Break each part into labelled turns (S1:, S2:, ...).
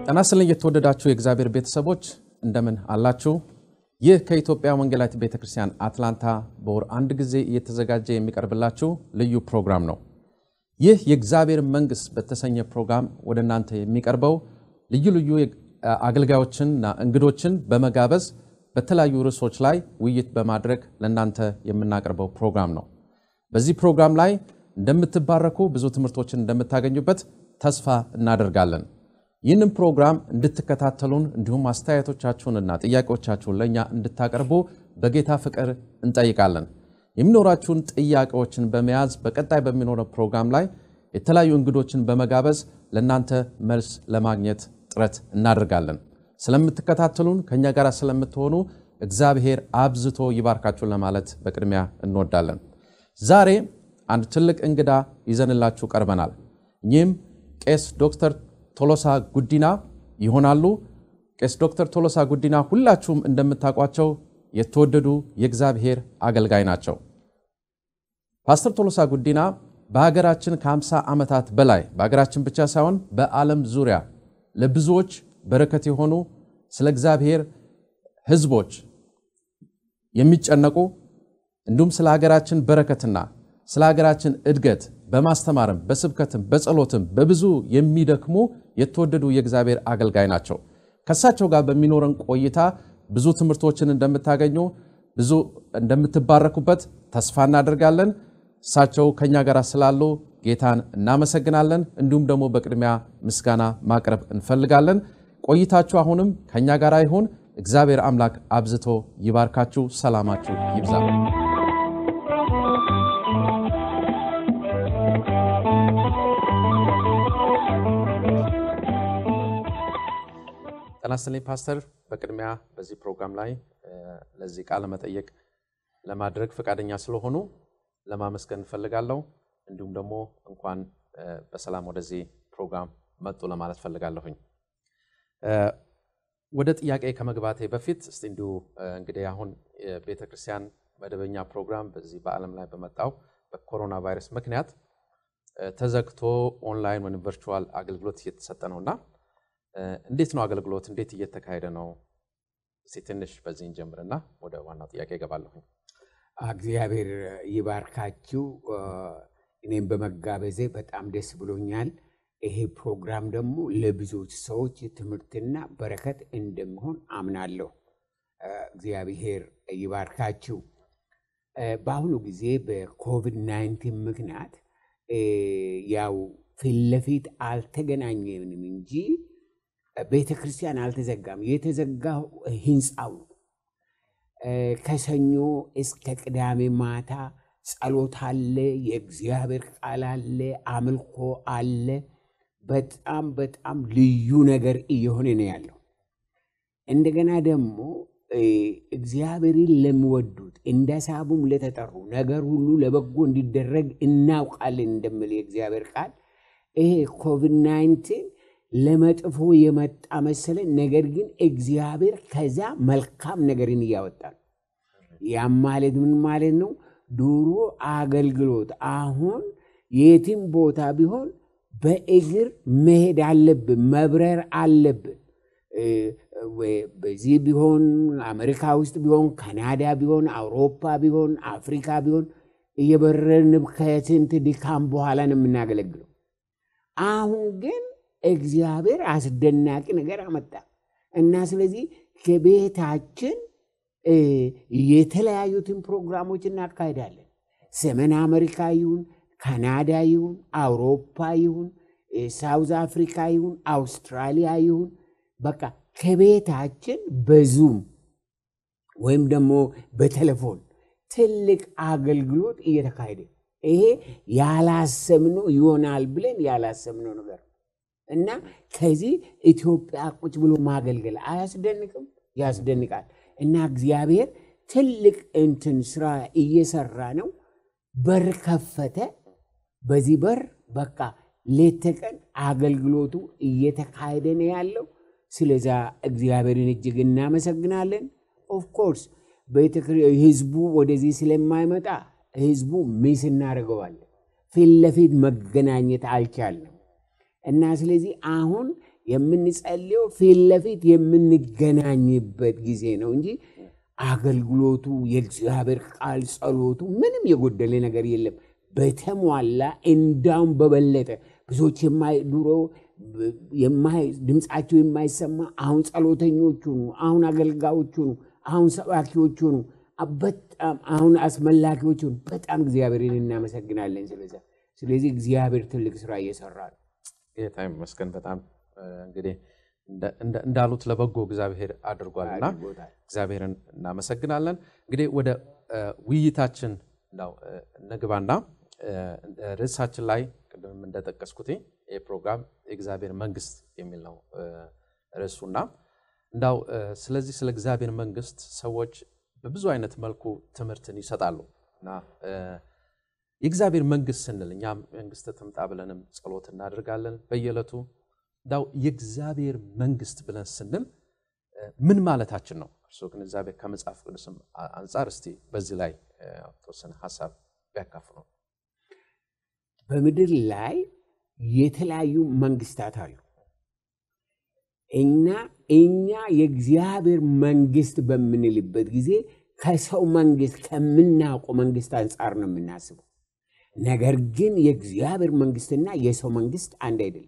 S1: ጤና ይስጥልኝ የተወደዳችሁ የእግዚአብሔር ቤተሰቦች እንደምን አላችሁ? ይህ ከኢትዮጵያ ወንጌላዊት ቤተ ክርስቲያን አትላንታ በወር አንድ ጊዜ እየተዘጋጀ የሚቀርብላችሁ ልዩ ፕሮግራም ነው። ይህ የእግዚአብሔር መንግሥት በተሰኘ ፕሮግራም ወደ እናንተ የሚቀርበው ልዩ ልዩ አገልጋዮችንና እንግዶችን በመጋበዝ በተለያዩ ርዕሶች ላይ ውይይት በማድረግ ለእናንተ የምናቀርበው ፕሮግራም ነው። በዚህ ፕሮግራም ላይ እንደምትባረኩ ብዙ ትምህርቶችን እንደምታገኙበት ተስፋ እናደርጋለን። ይህንን ፕሮግራም እንድትከታተሉን እንዲሁም አስተያየቶቻችሁንና ጥያቄዎቻችሁን ለእኛ እንድታቀርቡ በጌታ ፍቅር እንጠይቃለን። የሚኖራችሁን ጥያቄዎችን በመያዝ በቀጣይ በሚኖረው ፕሮግራም ላይ የተለያዩ እንግዶችን በመጋበዝ ለእናንተ መልስ ለማግኘት ጥረት እናደርጋለን። ስለምትከታተሉን ከእኛ ጋር ስለምትሆኑ እግዚአብሔር አብዝቶ ይባርካችሁን ለማለት በቅድሚያ እንወዳለን። ዛሬ አንድ ትልቅ እንግዳ ይዘንላችሁ ቀርበናል። እኚህም ቄስ ዶክተር ቶሎሳ ጉዲና ይሆናሉ። ቄስ ዶክተር ቶሎሳ ጉዲና ሁላችሁም እንደምታውቋቸው የተወደዱ የእግዚአብሔር አገልጋይ ናቸው። ፓስተር ቶሎሳ ጉዲና በሀገራችን ከ50 ዓመታት በላይ በሀገራችን ብቻ ሳይሆን በዓለም ዙሪያ ለብዙዎች በረከት የሆኑ ስለ እግዚአብሔር ሕዝቦች የሚጨነቁ እንዲሁም ስለ ሀገራችን በረከትና ስለ ሀገራችን እድገት በማስተማርም በስብከትም በጸሎትም በብዙ የሚደክሙ የተወደዱ የእግዚአብሔር አገልጋይ ናቸው። ከእሳቸው ጋር በሚኖረን ቆይታ ብዙ ትምህርቶችን እንደምታገኙ ብዙ እንደምትባረኩበት ተስፋ እናደርጋለን። እሳቸው ከእኛ ጋር ስላሉ ጌታን እናመሰግናለን። እንዲሁም ደግሞ በቅድሚያ ምስጋና ማቅረብ እንፈልጋለን። ቆይታችሁ አሁንም ከእኛ ጋር ይሁን። እግዚአብሔር አምላክ አብዝቶ ይባርካችሁ። ሰላማችሁ ይብዛ። ጤና ይስጥልኝ ፓስተር። በቅድሚያ በዚህ ፕሮግራም ላይ ለዚህ ቃለ መጠየቅ ለማድረግ ፈቃደኛ ስለሆኑ ለማመስገን እንፈልጋለሁ። እንዲሁም ደግሞ እንኳን በሰላም ወደዚህ ፕሮግራም መጡ ለማለት ፈልጋለሁኝ። ወደ ጥያቄ ከመግባቴ በፊት እስቲ እንዲሁ እንግዲህ አሁን የቤተ ክርስቲያን መደበኛ ፕሮግራም በዚህ በዓለም ላይ በመጣው በኮሮና ቫይረስ ምክንያት ተዘግቶ ኦንላይን ወይም ቨርቹዋል አገልግሎት እየተሰጠ ነው እና እንዴት ነው አገልግሎት እንዴት እየተካሄደ ነው? እስቲ ትንሽ በዚህ እንጀምርና ወደ ዋናው ጥያቄ እገባለሁኝ።
S2: እግዚአብሔር ይባርካችሁ። እኔም በመጋበዜ በጣም ደስ ብሎኛል። ይሄ ፕሮግራም ደግሞ ለብዙዎች ሰዎች ትምህርትና በረከት እንደሚሆን አምናለሁ። እግዚአብሔር ይባርካችሁ። በአሁኑ ጊዜ በኮቪድ 19 ምክንያት ያው ፊት ለፊት አልተገናኘንም እንጂ ቤተ ክርስቲያን አልተዘጋም። የተዘጋው ህንፃው ነው። ከሰኞ እስከ ቅዳሜ ማታ ጸሎት አለ፣ የእግዚአብሔር ቃል አለ፣ አምልኮ አለ። በጣም በጣም ልዩ ነገር እየሆነ ነው ያለው። እንደገና ደግሞ እግዚአብሔርን ለሚወዱት እንደ ሳቡም ለተጠሩ ነገር ሁሉ ለበጎ እንዲደረግ እናውቃለን እንደሚል የእግዚአብሔር ቃል ይሄ ኮቪድ ናይንቲን ለመጥፎ የመጣ መሰለን። ነገር ግን እግዚአብሔር ከዛ መልካም ነገርን እያወጣ ነው። ያም ማለት ምን ማለት ነው? ድሮ አገልግሎት አሁን የትም ቦታ ቢሆን በእግር መሄድ አለብን፣ መብረር አለብን። በዚህ ቢሆን አሜሪካ ውስጥ ቢሆን ካናዳ ቢሆን አውሮፓ ቢሆን አፍሪካ ቢሆን እየበረርን ከስንት ድካም በኋላ ነው የምናገለግለው። አሁን ግን እግዚአብሔር አስደናቂ ነገር አመጣ እና ስለዚህ ከቤታችን የተለያዩትን ፕሮግራሞች እናካሄዳለን። ሰሜን አሜሪካ ይሁን ካናዳ ይሁን አውሮፓ ይሁን ሳውዝ አፍሪካ ይሁን አውስትራሊያ ይሁን በቃ ከቤታችን በዙም ወይም ደግሞ በቴሌፎን ትልቅ አገልግሎት እየተካሄደ ይሄ ያላሰብነው ይሆናል ብለን ያላሰብነው ነገር እና ከዚህ ኢትዮጵያ ቁጭ ብሎ ማገልገል አያስደንቅም? ያስደንቃል። እና እግዚአብሔር ትልቅ እንትን ስራ እየሰራ ነው። በር ከፈተ። በዚህ በር በቃ ሌት ተቀን አገልግሎቱ እየተካሄደ ነው ያለው። ስለዛ እግዚአብሔርን እጅግ እናመሰግናለን። ኦፍኮርስ ህዝቡ ወደዚህ ስለማይመጣ ህዝቡ ሚስ እናደርገዋለን። ፊት ለፊት መገናኘት አልቻልንም እና ስለዚህ አሁን የምንጸልየው ፊት ለፊት የምንገናኝበት ጊዜ ነው እንጂ አገልግሎቱ፣ የእግዚአብሔር ቃል፣ ጸሎቱ ምንም የጎደለ ነገር የለም። በተሟላ እንዳውም በበለጠ ብዙዎች ድሮ ድምፃቸው የማይሰማ አሁን ጸሎተኞቹ ኑ፣ አሁን አገልጋዮቹ ኑ፣ አሁን ሰባኪዎቹ ኑ፣ በጣም አሁን አስመላኪዎቹ ኑ። በጣም እግዚአብሔርን እናመሰግናለን ስለዛ። ስለዚህ እግዚአብሔር ትልቅ ስራ እየሰራ ነው።
S1: ጌታ ይመስገን። በጣም እንግዲህ እንዳሉት ለበጎ እግዚአብሔር አድርጓልና
S2: አድርጎታል።
S1: እግዚአብሔርን እናመሰግናለን። እንግዲህ ወደ ውይይታችን ነው ንግባና ርዕሳችን ላይ ቅድም እንደጠቀስኩት ይህ ፕሮግራም የእግዚአብሔር መንግስት የሚል ነው ርዕሱና እንዳው ስለዚህ ስለ እግዚአብሔር መንግስት ሰዎች በብዙ አይነት መልኩ ትምህርትን ይሰጣሉ እና የእግዚአብሔር መንግስት ስንል እኛም መንግስት ትምጣ ብለንም ጸሎት እናደርጋለን በየዕለቱ እንዳው የእግዚአብሔር መንግስት ብለን ስንል ምን ማለታችን ነው? እርስዎ ግንዛቤ ከመጽሐፍ ቅዱስም አንጻር እስቲ በዚህ ላይ ተወሰነ ሀሳብ ቢያካፍሉ።
S2: በምድር ላይ የተለያዩ መንግስታት አሉ እና እኛ የእግዚአብሔር መንግስት በምንልበት ጊዜ ከሰው መንግስት ከምናውቀው መንግስት አንጻር ነው የምናስበው። ነገር ግን የእግዚአብሔር መንግስትና የሰው መንግስት አንድ አይደለም።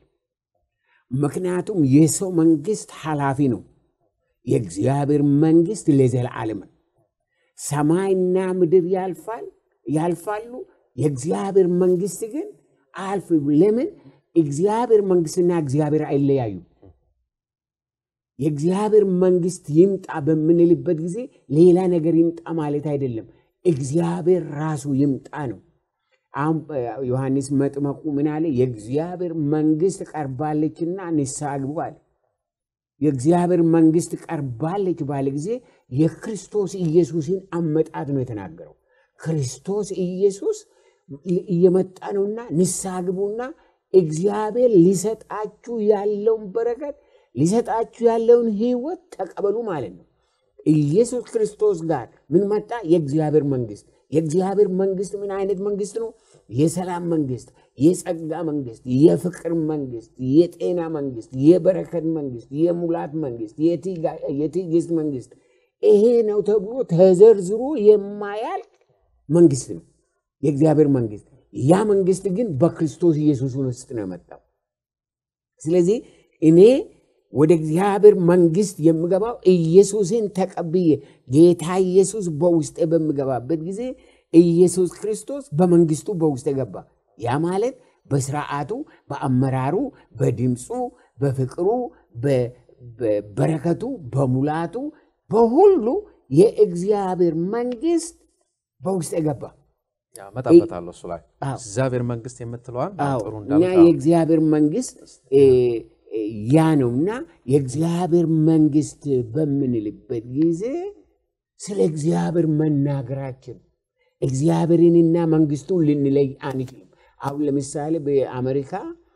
S2: ምክንያቱም የሰው መንግስት ኃላፊ ነው። የእግዚአብሔር መንግስት ለዘላለም ነው። ሰማይና ምድር ያልፋል ያልፋሉ፣ የእግዚአብሔር መንግስት ግን አልፍ። ለምን? እግዚአብሔር መንግስትና እግዚአብሔር አይለያዩ። የእግዚአብሔር መንግስት ይምጣ በምንልበት ጊዜ ሌላ ነገር ይምጣ ማለት አይደለም። እግዚአብሔር ራሱ ይምጣ ነው። አሁን ዮሐንስ መጥመቁ ምን አለ? የእግዚአብሔር መንግስት ቀርባለችና ንስሐ ግቡ አለ። የእግዚአብሔር መንግስት ቀርባለች ባለ ጊዜ የክርስቶስ ኢየሱስን አመጣት ነው የተናገረው። ክርስቶስ ኢየሱስ እየመጣ ነውና ንስሐ ግቡና እግዚአብሔር ሊሰጣችሁ ያለውን በረከት ሊሰጣችሁ ያለውን ህይወት ተቀበሉ ማለት ነው። ኢየሱስ ክርስቶስ ጋር ምን መጣ? የእግዚአብሔር መንግስት። የእግዚአብሔር መንግስት ምን አይነት መንግስት ነው? የሰላም መንግስት፣ የጸጋ መንግስት፣ የፍቅር መንግስት፣ የጤና መንግስት፣ የበረከት መንግስት፣ የሙላት መንግስት፣ የትዕግስት መንግስት። ይሄ ነው ተብሎ ተዘርዝሮ የማያልቅ መንግስት ነው የእግዚአብሔር መንግስት። ያ መንግስት ግን በክርስቶስ ኢየሱስ ውስጥ ነው የመጣው። ስለዚህ እኔ ወደ እግዚአብሔር መንግስት የምገባው ኢየሱስን ተቀብዬ ጌታ ኢየሱስ በውስጤ በምገባበት ጊዜ ኢየሱስ ክርስቶስ በመንግስቱ በውስጤ ገባ። ያ ማለት በስርዓቱ፣ በአመራሩ፣ በድምፁ፣ በፍቅሩ፣ በበረከቱ፣ በሙላቱ፣ በሁሉ የእግዚአብሔር መንግስት በውስጤ ገባ።
S1: መጣበታለሁ እሱ ላይ እግዚአብሔር መንግስት የምትለዋል ጥሩ
S2: እና
S1: እንዳሉት
S2: የእግዚአብሔር መንግስት ያ ነው እና የእግዚአብሔር መንግስት በምንልበት ጊዜ ስለ እግዚአብሔር መናገራችን እግዚአብሔርንና መንግስቱን ልንለይ አንችልም። አሁን ለምሳሌ በአሜሪካ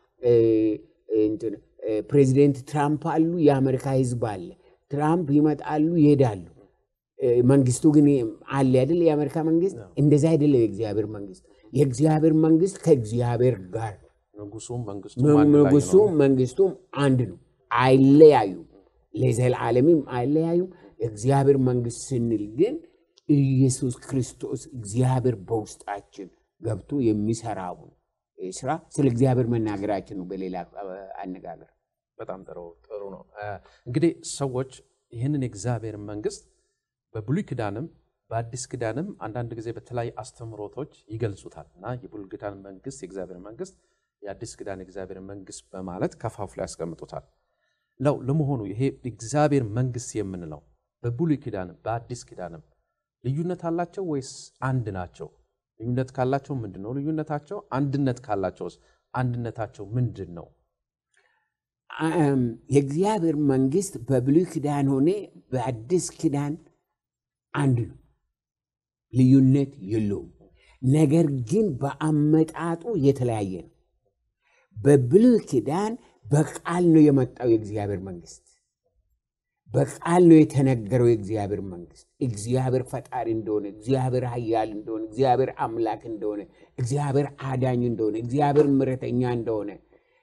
S2: ፕሬዚደንት ትራምፕ አሉ፣ የአሜሪካ ህዝብ አለ። ትራምፕ ይመጣሉ፣ ይሄዳሉ። መንግስቱ ግን አለ አይደል? የአሜሪካ መንግስት እንደዛ አይደለም። የእግዚአብሔር መንግስት የእግዚአብሔር መንግስት ከእግዚአብሔር ጋር
S1: ንጉሱም መንግስቱም አንድ ላይ
S2: ንጉሱም
S1: ነው።
S2: መንግስቱም አንድ ነው፣ አይለያዩም፣ ለዘላለምም አይለያዩም። እግዚአብሔር መንግስት ስንል ግን ኢየሱስ ክርስቶስ እግዚአብሔር በውስጣችን ገብቶ የሚሰራውን ስራ ስለ እግዚአብሔር መናገራችን ነው። በሌላ አነጋገር
S1: በጣም ጥሩ ጥሩ ነው። እንግዲህ ሰዎች ይህንን የእግዚአብሔር መንግስት በብሉይ ኪዳንም በአዲስ ኪዳንም አንዳንድ ጊዜ በተለያዩ አስተምህሮቶች ይገልጹታል እና የብሉይ ኪዳን መንግስት የእግዚአብሔር መንግስት፣ የአዲስ ኪዳን የእግዚአብሔር መንግስት በማለት ከፋፍሎ ያስቀምጡታል። ለው ለመሆኑ ይሄ እግዚአብሔር መንግስት የምንለው በብሉይ ኪዳንም በአዲስ ኪዳንም ልዩነት አላቸው ወይስ አንድ ናቸው? ልዩነት ካላቸው ምንድን ነው ልዩነታቸው? አንድነት ካላቸውስ አንድነታቸው ምንድን ነው?
S2: አም፣ የእግዚአብሔር መንግስት በብሉይ ኪዳን ሆነ በአዲስ ኪዳን አንድ ነው፣ ልዩነት የለውም። ነገር ግን በአመጣጡ የተለያየ ነው። በብሉይ ኪዳን በቃል ነው የመጣው የእግዚአብሔር መንግስት፣ በቃል ነው የተነገረው የእግዚአብሔር መንግስት። እግዚአብሔር ፈጣሪ እንደሆነ፣ እግዚአብሔር ኃያል እንደሆነ፣ እግዚአብሔር አምላክ እንደሆነ፣ እግዚአብሔር አዳኝ እንደሆነ፣ እግዚአብሔር ምሕረተኛ እንደሆነ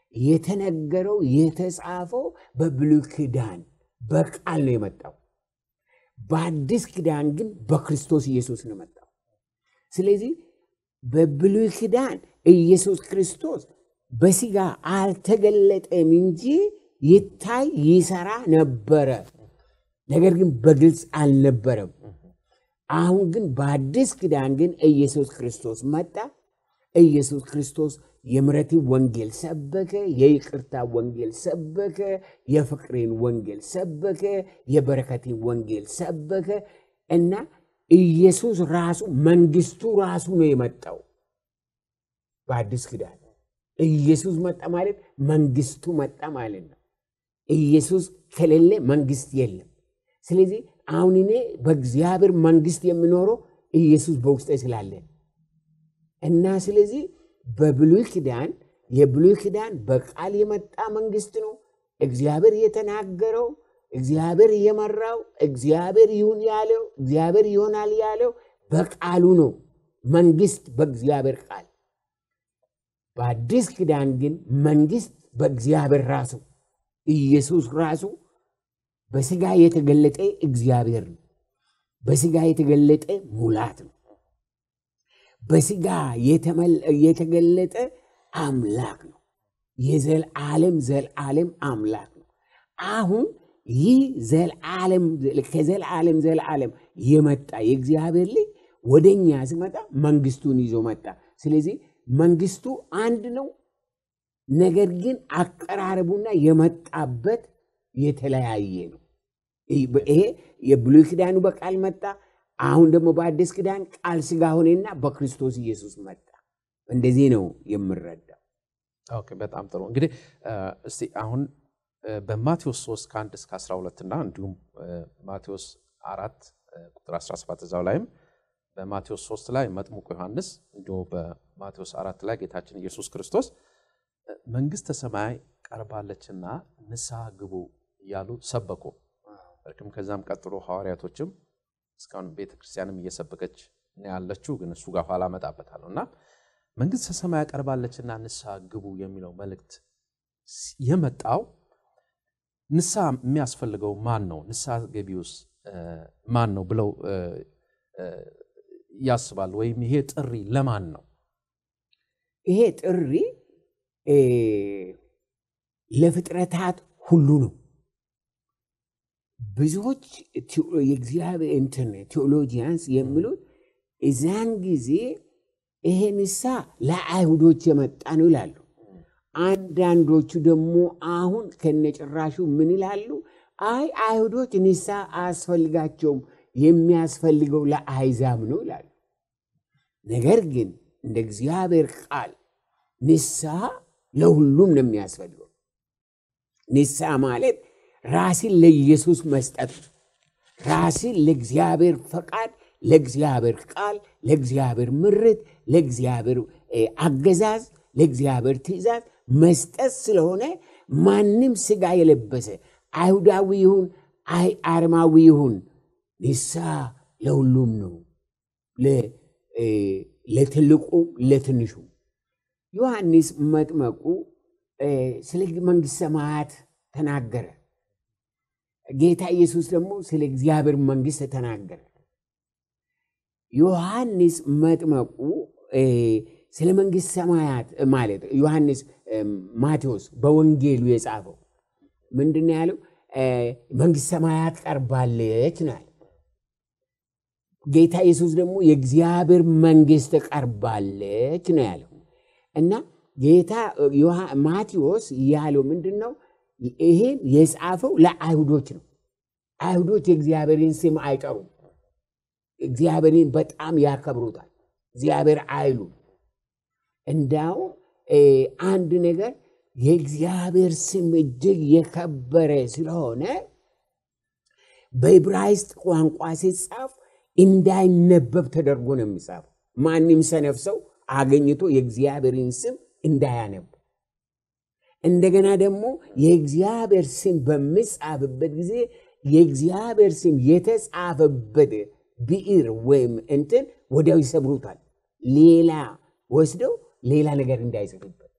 S2: የተነገረው የተጻፈው በብሉይ ኪዳን በቃል ነው የመጣው። በአዲስ ኪዳን ግን በክርስቶስ ኢየሱስ ነው የመጣው። ስለዚህ በብሉይ ኪዳን ኢየሱስ ክርስቶስ በስጋ አልተገለጠም እንጂ ይታይ ይሰራ ነበረ። ነገር ግን በግልጽ አልነበረም። አሁን ግን በአዲስ ኪዳን ግን ኢየሱስ ክርስቶስ መጣ። ኢየሱስ ክርስቶስ የምሕረትን ወንጌል ሰበከ፣ የይቅርታ ወንጌል ሰበከ፣ የፍቅሬን ወንጌል ሰበከ፣ የበረከትን ወንጌል ሰበከ እና ኢየሱስ ራሱ መንግስቱ ራሱ ነው የመጣው በአዲስ ኪዳን ኢየሱስ መጣ ማለት መንግስቱ መጣ ማለት ነው። ኢየሱስ ከሌለ መንግስት የለም። ስለዚህ አሁን እኔ በእግዚአብሔር መንግስት የምኖረው ኢየሱስ በውስጤ ስላለ እና ስለዚህ በብሉይ ኪዳን የብሉይ ኪዳን በቃል የመጣ መንግስት ነው። እግዚአብሔር የተናገረው፣ እግዚአብሔር የመራው፣ እግዚአብሔር ይሁን ያለው፣ እግዚአብሔር ይሆናል ያለው በቃሉ ነው። መንግስት በእግዚአብሔር ቃል በአዲስ ኪዳን ግን መንግስት በእግዚአብሔር ራሱ ኢየሱስ ራሱ በስጋ የተገለጠ እግዚአብሔር ነው። በስጋ የተገለጠ ሙላት ነው። በስጋ የተገለጠ አምላክ ነው። የዘልዓለም ዘልዓለም አምላክ ነው። አሁን ይህ ዘልዓለም ከዘልዓለም ዘልዓለም የመጣ የእግዚአብሔር ልጅ ወደኛ ሲመጣ መንግስቱን ይዞ መጣ። ስለዚህ መንግስቱ አንድ ነው። ነገር ግን አቀራረቡና የመጣበት የተለያየ ነው። ይሄ የብሉይ ኪዳኑ በቃል መጣ። አሁን ደግሞ በአዲስ ኪዳን ቃል ስጋ ሆነና በክርስቶስ ኢየሱስ መጣ። እንደዚህ ነው የምረዳው።
S1: ኦኬ፣ በጣም ጥሩ። እንግዲህ እስቲ አሁን በማቴዎስ 3 ከ1 እስከ 12 እና እንዲሁም ማቴዎስ 4 ቁጥር 17 እዛው ላይም በማቴዎስ 3 ላይ መጥምቁ ዮሐንስ እንዲሁ በማቴዎስ 4 ላይ ጌታችን ኢየሱስ ክርስቶስ መንግስተ ሰማይ ቀርባለችና ንስሐ ግቡ እያሉ ሰበኩ። በርግም ከዛም ቀጥሎ ሐዋርያቶችም እስካሁን ቤተክርስቲያንም እየሰበከች ነው ያለችው፣ ግን እሱ ጋር ኋላ እመጣበታለሁ እና መንግስተ ሰማይ ቀርባለችና ንስሐ ግቡ የሚለው መልእክት የመጣው ንስሐ የሚያስፈልገው ማን ነው? ንስሐ ገቢውስ ማን ነው ብለው ያስባል? ወይም ይሄ ጥሪ ለማን ነው?
S2: ይሄ ጥሪ ለፍጥረታት ሁሉ ነው። ብዙዎች የእግዚአብሔር እንትን ቴዎሎጂያንስ የሚሉት እዚያን ጊዜ ይሄ ንስሐ ለአይሁዶች የመጣ ነው ይላሉ። አንዳንዶቹ ደግሞ አሁን ከነጭራሹ ምን ይላሉ? አይ አይሁዶች ንስሐ አያስፈልጋቸውም የሚያስፈልገው ለአሕዛብ ነው ይላሉ። ነገር ግን እንደ እግዚአብሔር ቃል ንስሐ ለሁሉም ነው የሚያስፈልገው። ንስሐ ማለት ራስን ለኢየሱስ መስጠት ነው። ራስን ለእግዚአብሔር ፈቃድ፣ ለእግዚአብሔር ቃል፣ ለእግዚአብሔር ምርት፣ ለእግዚአብሔር አገዛዝ፣ ለእግዚአብሔር ትእዛዝ መስጠት ስለሆነ ማንም ስጋ የለበሰ አይሁዳዊ ይሁን አረማዊ ይሁን ንስሐ ለሁሉም ነው፣ ለትልቁ ለትንሹ። ዮሐንስ መጥመቁ ስለ መንግሥተ ሰማያት ተናገረ። ጌታ ኢየሱስ ደግሞ ስለ እግዚአብሔር መንግሥት ተናገረ። ዮሐንስ መጥመቁ ስለ መንግሥተ ሰማያት ማለት ዮሐንስ ማቴዎስ በወንጌሉ የጻፈው ምንድን ያለው? መንግሥተ ሰማያት ቀርባለች ናል። ጌታ ኢየሱስ ደግሞ የእግዚአብሔር መንግሥት ቀርባለች ነው ያለው እና ጌታ ማቴዎስ ያለው ምንድን ነው? ይሄን የጻፈው ለአይሁዶች ነው። አይሁዶች የእግዚአብሔርን ስም አይጠሩም። እግዚአብሔርን በጣም ያከብሩታል። እግዚአብሔር አይሉ እንዳውም አንድ ነገር የእግዚአብሔር ስም እጅግ የከበረ ስለሆነ በዕብራይስጥ ቋንቋ ሲጻፍ እንዳይነበብ ተደርጎ ነው የሚጻፈው። ማንም ሰነፍ ሰው አገኝቶ የእግዚአብሔርን ስም እንዳያነቡ እንደገና ደግሞ የእግዚአብሔር ስም በሚጻፍበት ጊዜ የእግዚአብሔር ስም የተጻፈበት ብዕር ወይም እንትን ወዲያው ይሰብሩታል። ሌላ ወስደው ሌላ ነገር እንዳይጽፍበት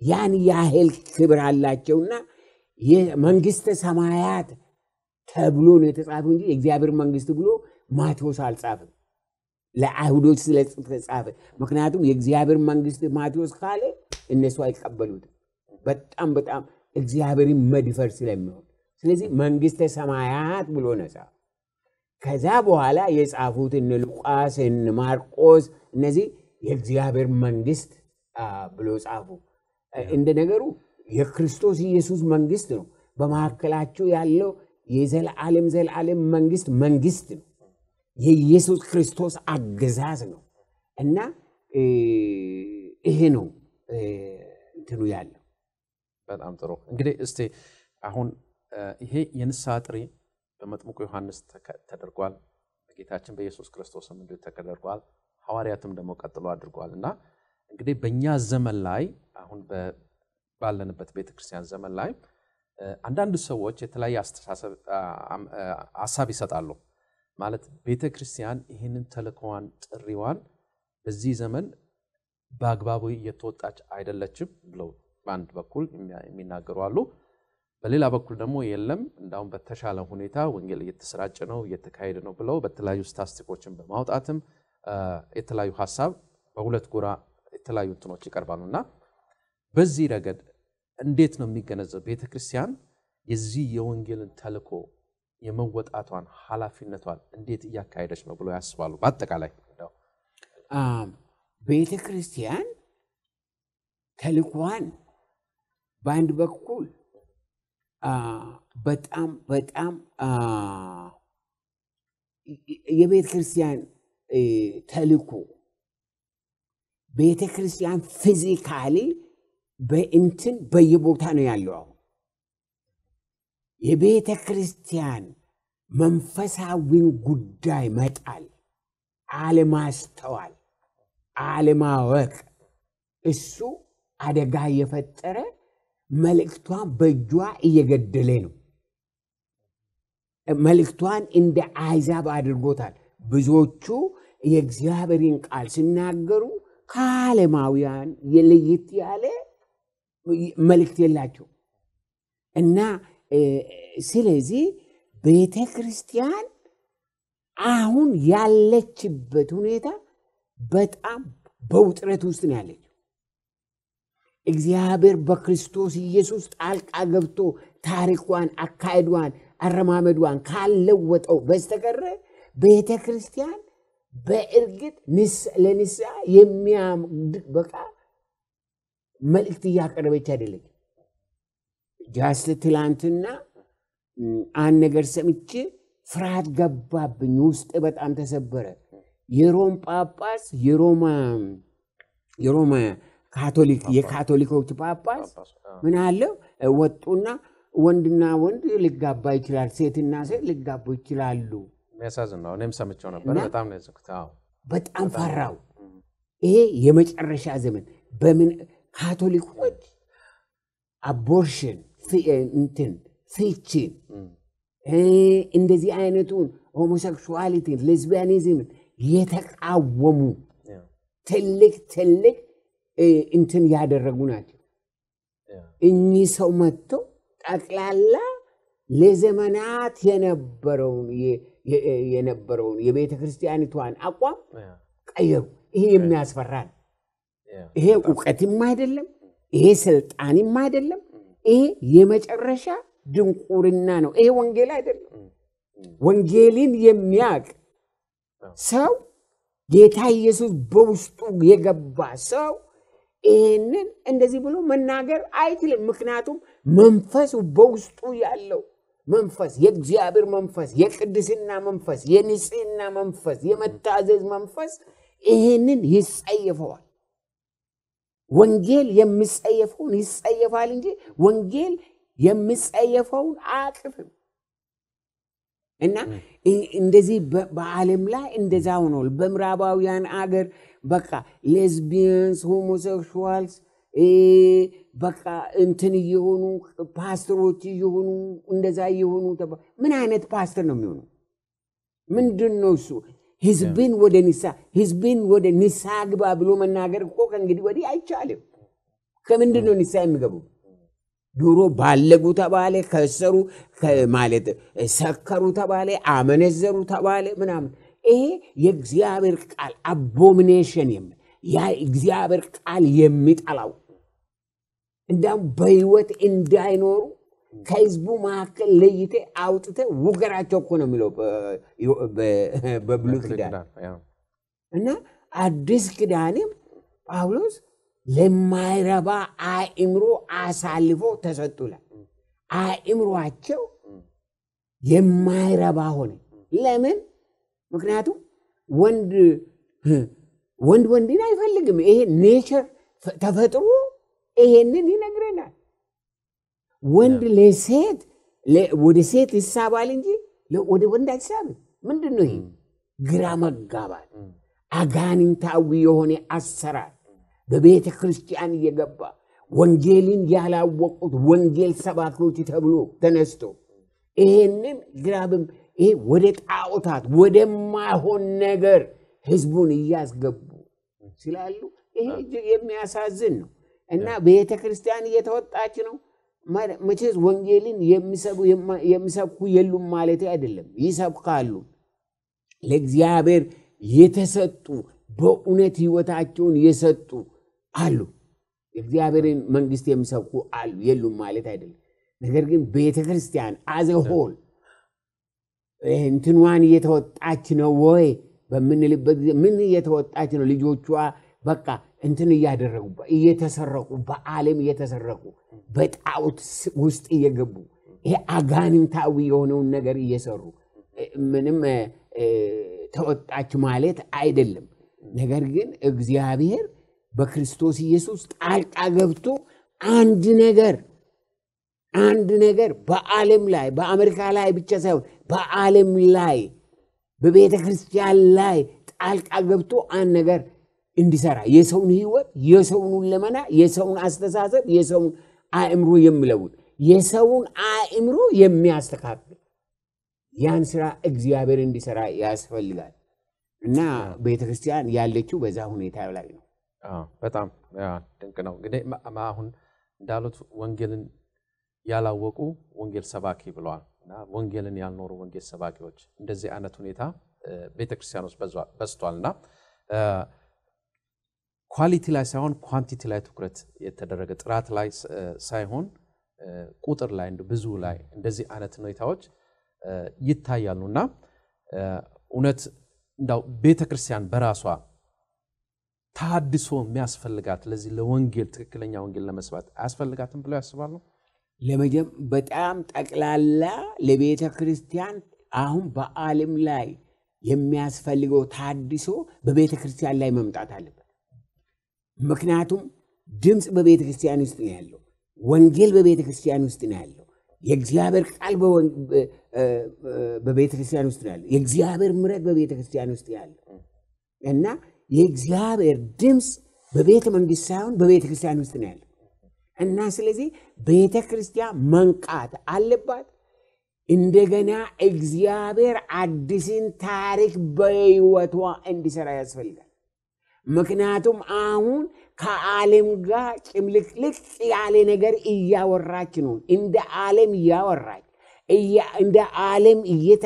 S2: ያን ያህል ክብር አላቸውና የመንግስተ ሰማያት ተብሎ ነው የተጻፈው እንጂ የእግዚአብሔር መንግስት ብሎ ማቴዎስ አልጻፍም። ለአይሁዶች ስለተጻፈ ምክንያቱም የእግዚአብሔር መንግስት ማቴዎስ ካለ እነሱ አይቀበሉትም። በጣም በጣም እግዚአብሔርን መድፈር ስለሚሆን ስለዚህ መንግስተ ሰማያት ብሎ ነጻ ከዛ በኋላ የጻፉት እነ ሉቃስ እነ ማርቆስ እነዚህ የእግዚአብሔር መንግስት አ፣ ብሎ ጻፉ። እንደ ነገሩ የክርስቶስ ኢየሱስ መንግስት ነው። በመካከላቸው ያለው የዘላለም ዘላለም መንግስት መንግስት ነው። የኢየሱስ ክርስቶስ አገዛዝ ነው እና እ፣ ይሄ ነው እ፣ እንትኑ ያለው
S1: በጣም ጥሩ እንግዲህ እስቲ አሁን እ፣ ይሄ የንስሐ ጥሪ በመጥምቁ ዮሐንስ ተከ- ተደርጓል። በጌታችን በኢየሱስ ክርስቶስም እንዲሁ ተደርጓል። ሐዋርያትም ደግሞ ቀጥሎ አድርጓል እና እንግዲህ በእኛ ዘመን ላይ አሁን በ- ባለንበት ቤተክርስቲያን ዘመን ላይ እ፣ አንዳንድ ሰዎች የተለያየ አስተሳሰብ አ- አም- አ- ሀሳብ ይሰጣሉ። ማለት ቤተ ክርስቲያን ይህንን ተልእኮዋን ጥሪዋን በዚህ ዘመን በአግባቡ እየተወጣች አይደለችም ብለው በአንድ በኩል የሚያ- የሚናገሩ አሉ። በሌላ በኩል ደግሞ የለም እንዳሁም በተሻለ ሁኔታ ወንጌል እየተሰራጨ ነው እየተካሄደ ነው ብለው በተለያዩ ስታስቲኮችን በማውጣትም አ፣ የተለያዩ ሀሳብ በሁለት ጎራ የተለያዩ እንትኖች ይቀርባሉ እና በዚህ ረገድ እንዴት ነው የሚገነዘብ ቤተ ክርስቲያን የዚህ የወንጌልን ተልእኮ የመወጣቷን ኃላፊነቷን እንዴት እያካሄደች ነው ብሎ ያስባሉ? በአጠቃላይ እንደው
S2: አም፣ ቤተ ክርስቲያን ተልኳን በአንድ በኩል አ፣ በጣም በጣም አ፣ የቤተ ክርስቲያን እ፣ ተልኮ ቤተ ክርስቲያን ፊዚካሊ በእንትን በየቦታ ነው ያለው። አሁን የቤተ ክርስቲያን መንፈሳዊን ጉዳይ መጣል፣ አለማስተዋል፣ አለማወቅ እሱ አደጋ እየፈጠረ መልእክቷን በእጇ እየገደለ ነው። መልእክቷን እንደ አይዛብ አድርጎታል። ብዙዎቹ የእግዚአብሔርን ቃል ሲናገሩ ከዓለማውያን የለየት ያለ መልእክት የላቸው እና እ፣ ስለዚህ ቤተ ክርስቲያን አሁን ያለችበት ሁኔታ በጣም በውጥረት ውስጥ ነው ያለችው። እግዚአብሔር በክርስቶስ ኢየሱስ ጣልቃ ገብቶ ታሪኳን፣ አካሄዷን፣ አረማመዷን ካለወጠው በስተቀረ ቤተ ክርስቲያን በእርግጥ ንስ- ለንስሐ የሚያበቃ መልእክት እያቀረበች አይደለች። ጃስት ትላንትና ም፣ አንድ ነገር ሰምቼ ፍርሃት ገባብኝ፣ ውስጥ በጣም ተሰበረ። የሮም ጳጳስ የሮማ የሮማ ካቶሊክ የካቶሊኮች ጳጳስ ምን አለው ወጡና ወንድና ወንድ ሊጋባ ይችላል፣ ሴትና ሴት ሊጋቡ ይችላሉ።
S1: የሚያሳዝን ነው። እኔም ሰምቼው ነበር።
S2: እና-
S1: በጣም ነው ያዘንኩት። አዎ።
S2: በጣም ፈራው። ይሄ የመጨረሻ ዘመን በምን ካቶሊኮች አቦርሽን ፊ- እንትን ፍቺን
S1: እም፣
S2: እ፣ እንደዚህ አይነቱን ሆሞሴክሹዋሊቲን ሌዝቢያኒዝምን የተቃወሙ
S1: ያ፣
S2: ትልቅ ትልቅ እ፣ እንትን ያደረጉ ናቸው።
S1: ያ፣
S2: እኚህ ሰው መጥተው ጠቅላላ ለዘመናት የነበረውን የ- የ- የነበረውን የቤተ ክርስቲያኒቷን አቋም
S1: ያ፣
S2: ቀየሩ። ይሄ የሚያስፈራ ነው።
S1: ያ፣
S2: ይሄ እውቀትም አይደለም፣ ይሄ ስልጣንም አይደለም። ይሄ የመጨረሻ ድንቁርና ነው። ይሄ ወንጌል አይደለም።
S1: እም፣ እም፣
S2: ወንጌልን የሚያውቅ ሰው ጌታ ኢየሱስ በውስጡ የገባ ሰው ይህንን እንደዚህ ብሎ መናገር አይችልም። ምክንያቱም መንፈሱ በውስጡ ያለው መንፈስ የእግዚአብሔር መንፈስ፣ የቅድስና መንፈስ፣ የንጽህና መንፈስ፣ የመታዘዝ መንፈስ ይህንን ይጸየፈዋል። ወንጌል የሚጸየፈውን ይጸየፋል እንጂ ወንጌል የሚጸየፈውን አያቅፍም። እና እ- እንደዚህ በ- በዓለም ላይ እንደዛ ሆኗል። በምዕራባውያን አገር በቃ ሌዝቢየንስ፣ ሆሞሴክሹዋልስ እ፣ በቃ እንትን እየሆኑ ፓስተሮች እየሆኑ እንደዛ እየሆኑ ተባ- ምን አይነት ፓስተር ነው የሚሆኑ? ምንድን ነው እሱ? ህዝብን ወደ ንሳ ህዝብን ወደ ንሳ ግባ ብሎ መናገር እኮ ከእንግዲህ ወዲህ አይቻልም። ከምንድን ነው ንስሐ የሚገቡ? ድሮ ባለጉ ተባለ፣ ከሰሩ ማለት ሰከሩ ተባለ፣ አመነዘሩ ተባለ ምናምን። ይሄ የእግዚአብሔር ቃል አቦሚኔሽን የሚ ያ እግዚአብሔር ቃል የሚጠላው እንዳውም በህይወት እንዳይኖሩ ከህዝቡ መካከል ለይቴ አውጥተ ውገራቸው እኮ ነው የሚለው በብሉይ ኪዳን እና አዲስ ኪዳንም ጳውሎስ ለማይረባ አእምሮ አሳልፎ ተሰጡላል። አእምሯቸው የማይረባ ሆነ። ለምን? ምክንያቱም ወንድ ወንድ ወንድን አይፈልግም። ይሄ ኔቸር ተፈጥሮ ይሄንን ይነግረናል። ወንድ ለሴት ወደ ሴት ይሳባል እንጂ ወደ ወንድ አይሳብም። ምንድን ነው ይሄ? ግራ መጋባት፣ አጋንንታዊ የሆነ አሰራር በቤተ ክርስቲያን እየገባ ወንጌልን ያላወቁት ወንጌል ሰባኪዎች ተብሎ ተነስቶ ይሄንን ግራብም ይሄ ወደ ጣዖታት ወደማይሆን ነገር ህዝቡን እያስገቡ ስላሉ ይሄ እጅግ የሚያሳዝን ነው እና ቤተ ክርስቲያን እየተወጣች ነው። መቼስ ወንጌልን የሚሰብኩ የሉም ማለት አይደለም፣ ይሰብካሉ። ለእግዚአብሔር የተሰጡ በእውነት ህይወታቸውን የሰጡ አሉ። የእግዚአብሔርን መንግስት የሚሰብኩ አሉ፣ የሉም ማለት አይደለም። ነገር ግን ቤተ ክርስቲያን አዘሆል እንትኗን እየተወጣች ነው ወይ በምንልበት ጊዜ ምን እየተወጣች ነው? ልጆቿ በቃ እንትን እያደረጉ እየተሰረቁ በዓለም እየተሰረቁ በጣዖት ውስጥ እየገቡ ይሄ አጋንንታዊ የሆነውን ነገር እየሰሩ ምንም ተወጣች ማለት አይደለም። ነገር ግን እግዚአብሔር በክርስቶስ ኢየሱስ ጣልቃ ገብቶ አንድ ነገር አንድ ነገር በዓለም ላይ በአሜሪካ ላይ ብቻ ሳይሆን በዓለም ላይ በቤተ ክርስቲያን ላይ ጣልቃ ገብቶ አንድ ነገር እንዲሰራ የሰውን ህይወት፣ የሰውን ለመና፣ የሰውን አስተሳሰብ፣ የሰውን አእምሮ የሚለውጥ የሰውን አእምሮ የሚያስተካክል ያን ስራ እግዚአብሔር እንዲሰራ ያስፈልጋል እና ቤተ ክርስቲያን ያለችው በዛ ሁኔታ ላይ ነው።
S1: በጣም ድንቅ ነው። እንግዲህ አሁን እንዳሉት ወንጌልን ያላወቁ ወንጌል ሰባኪ ብለዋል እና ወንጌልን ያልኖሩ ወንጌል ሰባኪዎች እንደዚህ አይነት ሁኔታ ቤተክርስቲያን ውስጥ በዝቷል እና ኳሊቲ ላይ ሳይሆን ኳንቲቲ ላይ ትኩረት የተደረገ ጥራት ላይ ሳይሆን ቁጥር ላይ ብዙ ላይ እንደዚህ አይነት ሁኔታዎች ይታያሉ እና እውነት እንዳው ቤተክርስቲያን በራሷ ታድሶ የሚያስፈልጋት ለዚህ ለወንጌል ትክክለኛ ወንጌል ለመስባት አያስፈልጋትም ብለው ያስባሉ?
S2: ለመጀም በጣም ጠቅላላ ለቤተ ክርስቲያን አሁን በዓለም ላይ የሚያስፈልገው ታድሶ በቤተ ክርስቲያን ላይ መምጣት አለበት። ምክንያቱም ድምፅ በቤተ ክርስቲያን ውስጥ ነው ያለው። ወንጌል በቤተ ክርስቲያን ውስጥ ነው ያለው። የእግዚአብሔር ቃል በቤተ ክርስቲያን ውስጥ ነው ያለው። የእግዚአብሔር ምሕረት በቤተ ክርስቲያን ውስጥ ያለው እና የእግዚአብሔር ድምፅ በቤተ መንግስት ሳይሆን በቤተ ክርስቲያን ውስጥ ነው ያለው እና ስለዚህ ቤተ ክርስቲያን መንቃት አለባት። እንደገና እግዚአብሔር አዲስን ታሪክ በሕይወቷ እንዲሰራ ያስፈልጋል። ምክንያቱም አሁን ከዓለም ጋር ጭምልቅልቅ ያለ ነገር እያወራች ነው። እንደ ዓለም እያወራች እንደ ዓለም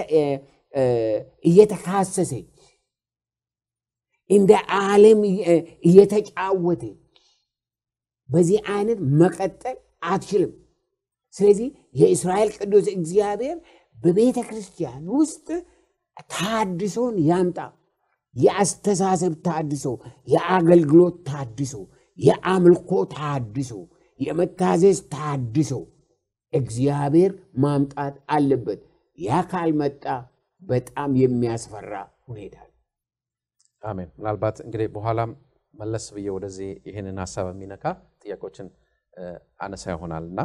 S2: እየተካሰሰች እንደ ዓለም እየተጫወተች በዚህ አይነት መቀጠል አትችልም። ስለዚህ የእስራኤል ቅዱስ እግዚአብሔር በቤተ ክርስቲያን ውስጥ ታድሶን ያምጣ። የአስተሳሰብ ታድሶ፣ የአገልግሎት ታድሶ፣ የአምልኮ ታድሶ፣ የመታዘዝ ታድሶ እግዚአብሔር ማምጣት አለበት። ያ ካልመጣ በጣም የሚያስፈራ ሁኔታ ነው።
S1: አሜን። ምናልባት እንግዲህ በኋላም መለስ ብዬ ወደዚህ ይህንን ሀሳብ የሚነካ ጥያቄዎችን አነሳ ይሆናል እና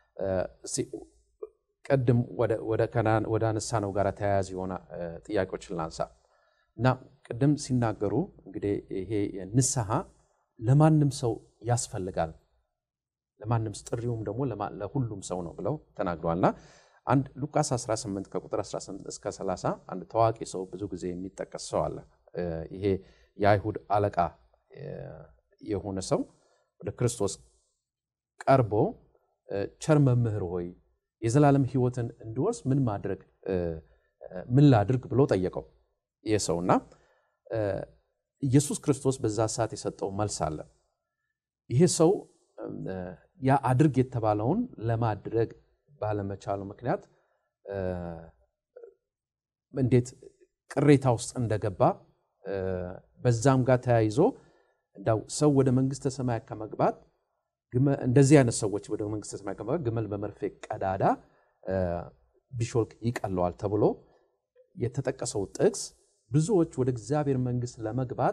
S1: ቅድም ወደ አነሳ ነው ጋር ተያያዥ የሆነ ጥያቄዎችን ላንሳ እና ቅድም ሲናገሩ እንግዲህ ይሄ ንስሐ ለማንም ሰው ያስፈልጋል፣ ለማንም ጥሪውም ደግሞ ለሁሉም ሰው ነው ብለው ተናግረዋል እና አንድ ሉቃስ 18 ከቁጥር 18 እስከ 30 አንድ ታዋቂ ሰው ብዙ ጊዜ የሚጠቀስ ሰው አለ። ይሄ የአይሁድ አለቃ የሆነ ሰው ወደ ክርስቶስ ቀርቦ ቸር መምህር ሆይ የዘላለም ሕይወትን እንዲወርስ ምን ማድረግ ምን ላድርግ ብሎ ጠየቀው ይህ ሰውና ኢየሱስ ክርስቶስ በዛ ሰዓት የሰጠው መልስ አለ። ይሄ ሰው ያ አድርግ የተባለውን ለማድረግ ባለመቻሉ ምክንያት እንዴት ቅሬታ ውስጥ እንደገባ በዛም ጋር ተያይዞ እንዳው ሰው ወደ መንግስተ ሰማያት ከመግባት እንደዚህ አይነት ሰዎች ወደ መንግስተ ሰማያት ከመግባት ግመል በመርፌ ቀዳዳ ቢሾልክ ይቀለዋል ተብሎ የተጠቀሰው ጥቅስ ብዙዎች ወደ እግዚአብሔር መንግስት ለመግባት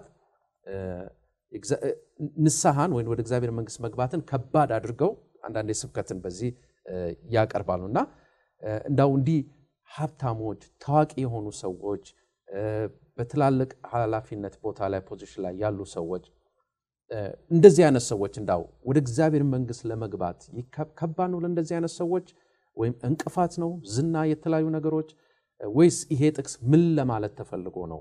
S1: ንስሐን ወይም ወደ እግዚአብሔር መንግስት መግባትን ከባድ አድርገው አንዳንድ ስብከትን በዚህ ያቀርባሉ እና እንዳው እንዲህ ሀብታሞች፣ ታዋቂ የሆኑ ሰዎች፣ በትላልቅ ኃላፊነት ቦታ ላይ ፖዚሽን ላይ ያሉ ሰዎች እንደዚህ አይነት ሰዎች እንዳው ወደ እግዚአብሔር መንግስት ለመግባት ከባድ ነው ለእንደዚህ አይነት ሰዎች ወይም እንቅፋት ነው ዝና፣ የተለያዩ ነገሮች ወይስ ይሄ ጥቅስ ምን ለማለት ተፈልጎ ነው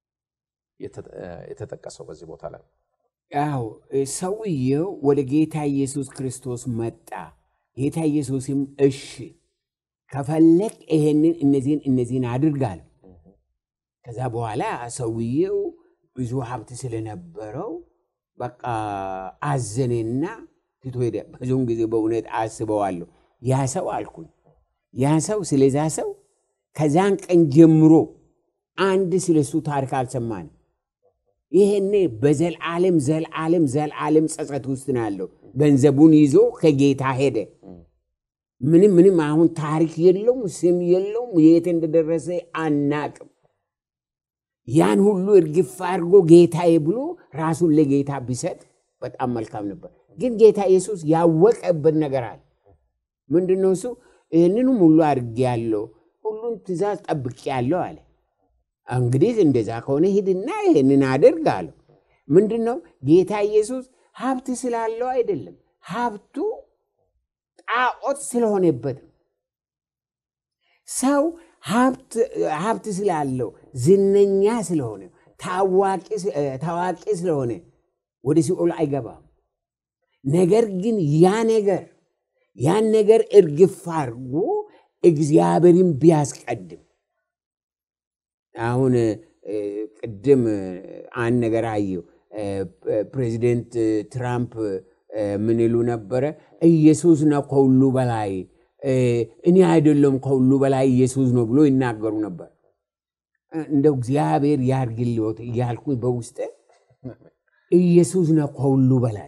S1: የተጠቀሰው በዚህ ቦታ ላይ?
S2: ያው ሰውየው ወደ ጌታ ኢየሱስ ክርስቶስ መጣ። ጌታ ኢየሱስም እሺ ከፈለግ ይሄንን እነዚህን እነዚህን አድርጋል። ከዛ በኋላ ሰውየው ብዙ ሀብት ስለነበረው በቃ አዘኔና ትቶ ሄደ። ብዙውን ጊዜ በእውነት አስበዋለሁ። ያ ሰው አልኩኝ ያ ሰው ስለዛ ሰው ከዛን ቀን ጀምሮ አንድ ስለሱ ታሪክ አልሰማንም። ይሄኔ በዘልዓለም ዘልዓለም ዘልዓለም ጸጸት ውስጥ ነው ያለው። ገንዘቡን ይዞ ከጌታ ሄደ። ምንም ምንም አሁን ታሪክ የለውም፣ ስም የለውም፣ የት እንደደረሰ አናቅም። ያን ሁሉ እርግፍ አድርጎ ጌታዬ ብሎ ራሱን ለጌታ ቢሰጥ በጣም መልካም ነበር። ግን ጌታ ኢየሱስ ያወቀበት ነገር አለ። ምንድን ነው እሱ? ይህንንም ሁሉ አድርጌያለሁ፣ ሁሉን ትእዛዝ ጠብቄያለሁ አለ። እንግዲህ እንደዛ ከሆነ ሂድና ይህንን አድርግ አለው። ምንድን ነው ጌታ ኢየሱስ ሀብት ስላለው አይደለም፣ ሀብቱ ጣዖት ስለሆነበት ነው። ሰው ሀብት ስላለው ዝነኛ ስለሆነ ታዋቂ ስለሆነ ወደ ሲኦል አይገባም። ነገር ግን ያ ነገር ያን ነገር እርግፍ አድርጎ እግዚአብሔርን ቢያስቀድም አሁን ቅድም አንድ ነገር አየሁ። ፕሬዚደንት ትራምፕ ምን ይሉ ነበረ? ኢየሱስ ነው ከሁሉ በላይ እኔ አይደለም ከሁሉ በላይ ኢየሱስ ነው ብሎ ይናገሩ ነበር። እንደው እግዚአብሔር ያርግልዎት እያልኩኝ በውስጤ ኢየሱስ ነው ከሁሉ በላይ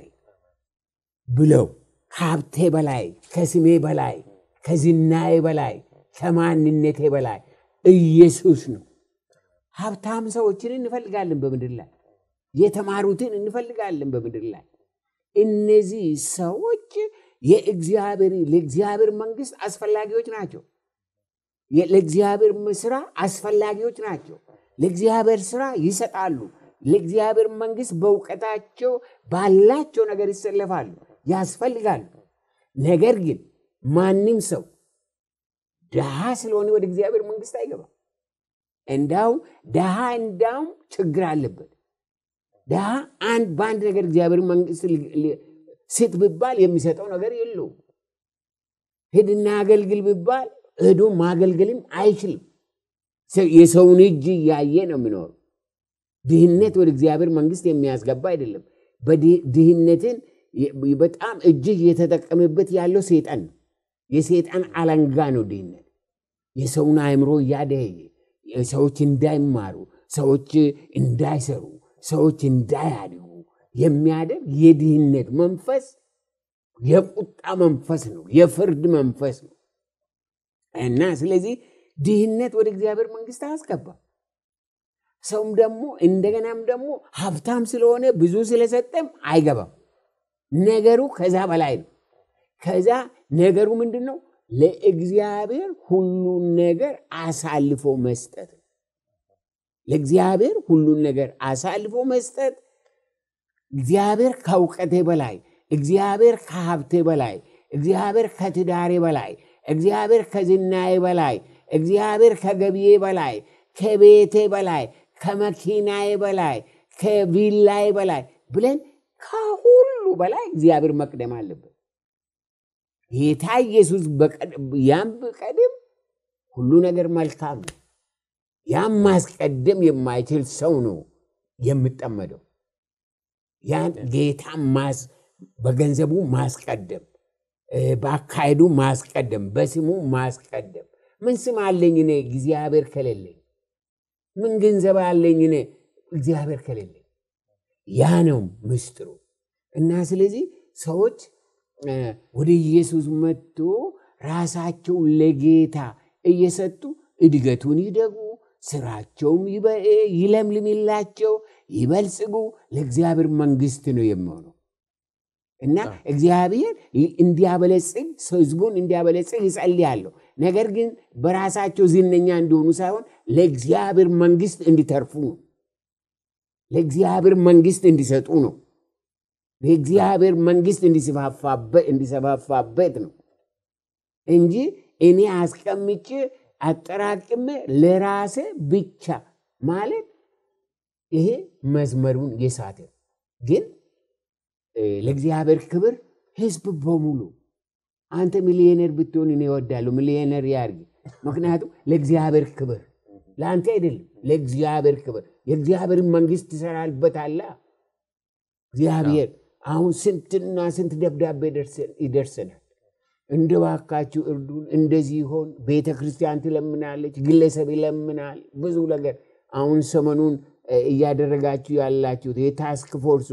S2: ብለው ከሀብቴ በላይ ከስሜ በላይ ከዝናዬ በላይ ከማንነቴ በላይ ኢየሱስ ነው። ሀብታም ሰዎችን እንፈልጋለን በምድር ላይ የተማሩትን እንፈልጋለን በምድር ላይ እነዚህ ሰዎች የእግዚአብሔር ለእግዚአብሔር መንግስት አስፈላጊዎች ናቸው። ለእግዚአብሔር ስራ አስፈላጊዎች ናቸው። ለእግዚአብሔር ስራ ይሰጣሉ። ለእግዚአብሔር መንግስት በእውቀታቸው ባላቸው ነገር ይሰለፋሉ፣ ያስፈልጋሉ። ነገር ግን ማንም ሰው ድሃ ስለሆነ ወደ እግዚአብሔር መንግስት አይገባም። እንዳውም ድሃ እንዳውም ችግር አለበት። ድሃ አንድ በአንድ ነገር እግዚአብሔር መንግስት ስጥ ቢባል የሚሰጠው ነገር የለውም። ሂድና አገልግል ቢባል ሄዶ ማገልገልም አይችልም። የሰውን እጅ እያየ ነው የሚኖሩ። ድህነት ወደ እግዚአብሔር መንግስት የሚያስገባ አይደለም። ድህነትን በጣም እጅግ የተጠቀመበት ያለው ሴጣን ነው። የሴጣን አለንጋ ነው ድህነት። የሰውን አእምሮ እያደየ ሰዎች እንዳይማሩ፣ ሰዎች እንዳይሰሩ፣ ሰዎች እንዳያድጉ የሚያደርግ የድህነት መንፈስ የቁጣ መንፈስ ነው፣ የፍርድ መንፈስ ነው እና ስለዚህ ድህነት ወደ እግዚአብሔር መንግስት አያስገባም። ሰውም ደግሞ እንደገናም ደግሞ ሀብታም ስለሆነ ብዙ ስለሰጠም አይገባም። ነገሩ ከዛ በላይ ነው። ከዛ ነገሩ ምንድን ነው? ለእግዚአብሔር ሁሉን ነገር አሳልፎ መስጠት ነው። ለእግዚአብሔር ሁሉን ነገር አሳልፎ መስጠት እግዚአብሔር ከእውቀቴ በላይ፣ እግዚአብሔር ከሀብቴ በላይ፣ እግዚአብሔር ከትዳሬ በላይ፣ እግዚአብሔር ከዝናዬ በላይ፣ እግዚአብሔር ከገቢዬ በላይ፣ ከቤቴ በላይ፣ ከመኪናዬ በላይ፣ ከቪላዬ በላይ ብለን ከሁሉ በላይ እግዚአብሔር መቅደም አለበት። ጌታ ኢየሱስ ያም ብቀድም ሁሉ ነገር መልካም ነው። ያም ማስቀደም የማይችል ሰው ነው የምጠመደው። ያን ጌታ በገንዘቡ ማስቀደም፣ በአካሄዱ ማስቀደም፣ በስሙ ማስቀደም። ምን ስም አለኝ እኔ እግዚአብሔር ከሌለኝ? ምን ገንዘብ አለኝ እኔ እግዚአብሔር ከሌለኝ? ያ ነው ምስጢሩ። እና ስለዚህ ሰዎች ወደ ኢየሱስ መጥቶ ራሳቸው ለጌታ እየሰጡ እድገቱን ይደጉ፣ ስራቸውም ይለምልምላቸው፣ ይበልጽጉ። ለእግዚአብሔር መንግስት ነው የሚሆነው እና እግዚአብሔር እንዲያበለጽግ ህዝቡን እንዲያበለጽግ ይጸልያለሁ። ነገር ግን በራሳቸው ዝነኛ እንዲሆኑ ሳይሆን ለእግዚአብሔር መንግስት እንዲተርፉ ነው። ለእግዚአብሔር መንግስት እንዲሰጡ ነው። ለእግዚአብሔር መንግስት እንዲሰፋፋበት ነው እንጂ እኔ አስቀምጬ አጠራቅሜ ለራሴ ብቻ ማለት ይሄ መስመሩን የሳተ ግን ለእግዚአብሔር ክብር ህዝብ በሙሉ አንተ ሚሊዮነር ብትሆን እኔ እወዳለሁ፣ ሚሊዮነር ያርግ። ምክንያቱም ለእግዚአብሔር ክብር ለአንተ አይደለም፣ ለእግዚአብሔር ክብር የእግዚአብሔርን መንግስት ትሰራልበታላ። እግዚአብሔር አሁን ስንትና ስንት ደብዳቤ ይደርሰናል። እንደ ባካችሁ እርዱን፣ እንደዚህ ይሆን። ቤተ ክርስቲያን ትለምናለች፣ ግለሰብ ይለምናል፣ ብዙ ነገር። አሁን ሰሞኑን እያደረጋችሁ ያላችሁት የታስክ ፎርሱ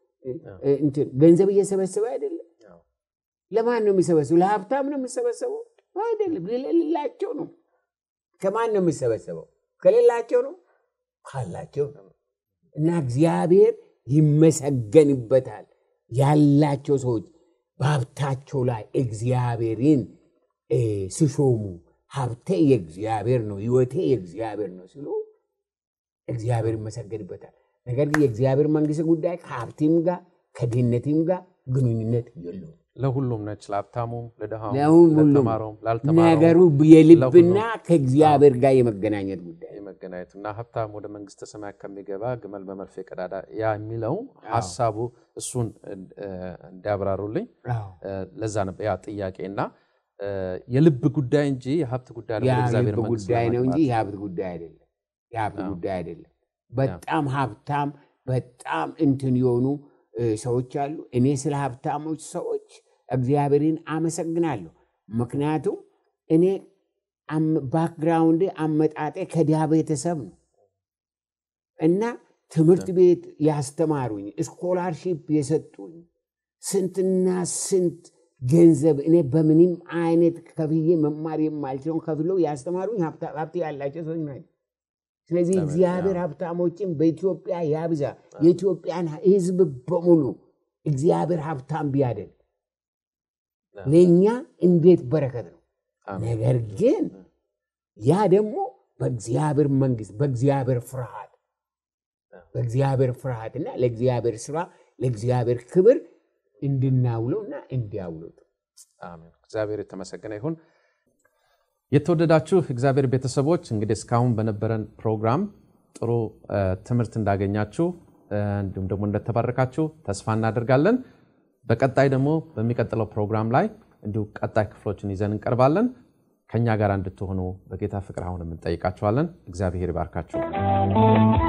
S2: ገንዘብ እየሰበሰበ አይደለም። ለማን ነው የሚሰበሰበው? ለሀብታም ነው የሚሰበሰበው አይደለም፣ ለሌላቸው ነው። ከማን ነው የሚሰበሰበው? ከሌላቸው ነው፣ ካላቸው ነው። እና እግዚአብሔር ይመሰገንበታል። ያላቸው ሰዎች በሀብታቸው ላይ እግዚአብሔርን ሲሾሙ ሀብቴ የእግዚአብሔር ነው፣ ህይወቴ የእግዚአብሔር ነው ሲሉ እግዚአብሔር ይመሰገንበታል። ነገር ግን የእግዚአብሔር መንግስት ጉዳይ ከሀብቲም ጋር ከድህነትም ጋር ግንኙነት የለውም።
S1: ለሁሉም ነች፣ ለሀብታሙም፣ ለድሃውም፣
S2: ለሁሉም
S1: ለተማረውም፣ ላልተማረውም
S2: ነገሩ የልብና ከእግዚአብሔር ጋር የመገናኘት ጉዳይ
S1: የመገናኘቱ እና ሀብታም ወደ መንግስተ ሰማያት ከሚገባ ግመል በመርፌ ቀዳዳ ያ የሚለው ሀሳቡ እሱን እንዲያብራሩልኝ ለዛ ነበር ያ ጥያቄ እና የልብ ጉዳይ እንጂ የሀብት ጉዳይ አይደለም። ወደ እግዚአብሔር
S2: የልብ
S1: መንግስት
S2: ጉዳይ ነው እንጂ
S1: ለመግባት።
S2: የሀብት ጉዳይ አይደለም። የሀብት ጉዳይ አይደለም። በጣም ሀብታም በጣም እንትን የሆኑ እ፣ ሰዎች አሉ። እኔ ስለ ሀብታሞች ሰዎች እግዚአብሔርን አመሰግናለሁ። ምክንያቱም እኔ አም- ባክግራውንድ አመጣጤ ከድሃ ቤተሰብ ነው እና ትምህርት ቤት ያስተማሩኝ ስኮላርሺፕ የሰጡኝ ስንትና ስንት ገንዘብ እኔ በምንም አይነት ከፍዬ መማር የማልችለውን ከፍለው ያስተማሩኝ ሀብታ- ሀብት ያላቸው ሰዎች ናቸው። ስለዚህ
S1: ለምን?
S2: እግዚአብሔር ሀብታሞችን በኢትዮጵያ ያብዛ። የኢትዮጵያን ሕዝብ በሙሉ እግዚአብሔር ሀብታም ቢያደርግ ለእኛ እንዴት በረከት ነው።
S1: አሜን።
S2: ነገር ግን ያ ደግሞ በእግዚአብሔር መንግስት በእግዚአብሔር ፍርሃት በእግዚአብሔር ፍርሃትና ለእግዚአብሔር ስራ ለእግዚአብሔር ክብር እንድናውለውና እንዲያውሉት
S1: አሜን። እግዚአብሔር የተመሰገነ ይሁን። የተወደዳችሁ እግዚአብሔር ቤተሰቦች እንግዲህ እስካሁን በነበረን ፕሮግራም ጥሩ እ፣ ትምህርት እንዳገኛችሁ እ፣ እንዲሁም ደግሞ እንደተባረካችሁ ተስፋ እናደርጋለን። በቀጣይ ደግሞ በሚቀጥለው ፕሮግራም ላይ እንዲሁ ቀጣይ ክፍሎችን ይዘን እንቀርባለን። ከእኛ ጋር እንድትሆኑ በጌታ ፍቅር አሁንም እንጠይቃችኋለን። እግዚአብሔር ይባርካችሁ።